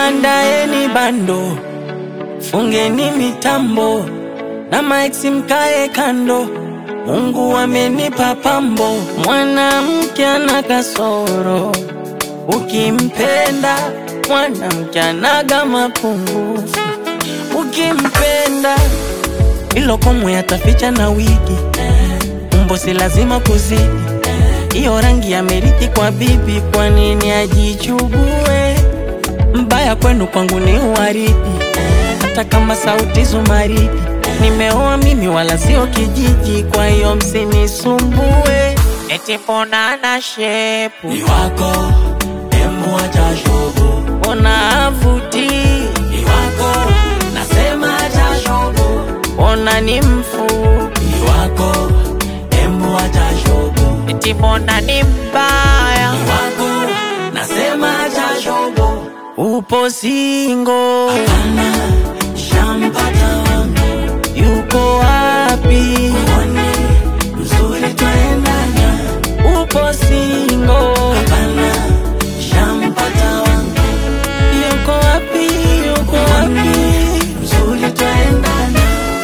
andaeni bando, fungeni mitambo na maeksi mkae kando. Mungu amenipa pambo, mwanamke ana kasoro, ukimpenda mwanamke anaga mapungufu, ukimpenda ilo komwe ataficha na wigi, umbo si lazima kuzidi, iyo rangi amerithi kwa bibi, kwa nini ajichugue? Mbaya kwenu kwangu ni uwaridi, hata kama sauti zumaridi. Nimeoa mimi wala sio kijiji, kwa hiyo msinisumbue. Eti mbona ana shepu ni wako, emu acha shobo, mbona avuti, ni wako, nasema acha shobo, mbona ni mfupi, ni wako, emu acha shobo, eti mbona ni mbaya, ni wako, nasema acha shobo, upo singo, hapana, shampata wangu, yuko wapi? mwone, mzuri twaendana, Upo singo, hapana, shampata wangu, yuko wapi? Yuko wapi? mzuri twaendana.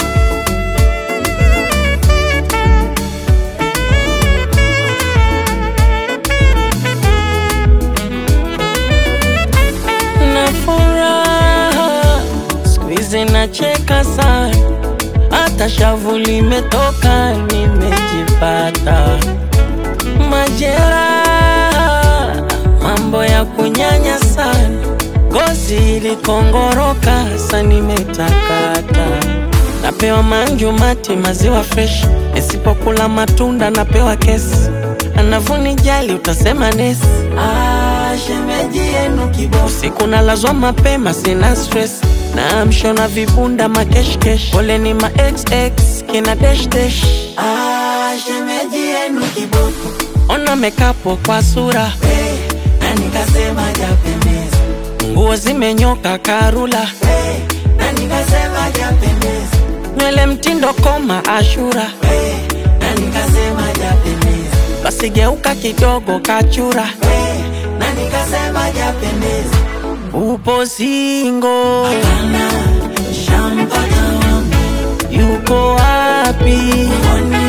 na furaha siku hizi nacheka sana, hata shavu limetoka, nimejipata majeraha, mambo ya kunyanya sana, ngozi ilikongoroka, sa nimetakata, napewa manju mati, maziwa fresh, nisipokula matunda napewa kesi, anavunijali utasema nesi Ah, shemeji yenu kiboko Usiku nalazwa mapema, sina stress na mshona vibunda makeshkesh, pole ni ma xx kina dash dash. Ah, shemeji yenu kiboko Ona mekapo kwa sura, hey, na nikasema japendeza nguo zimenyoka karula, hey, na nikasema japendeza nywele mtindo koma ashura, hey, na nikasema japendeza basi geuka kidogo kachura, hey, na nikasema japendeza upo singo, Hapana, shampata wangu yuko wapi? mwone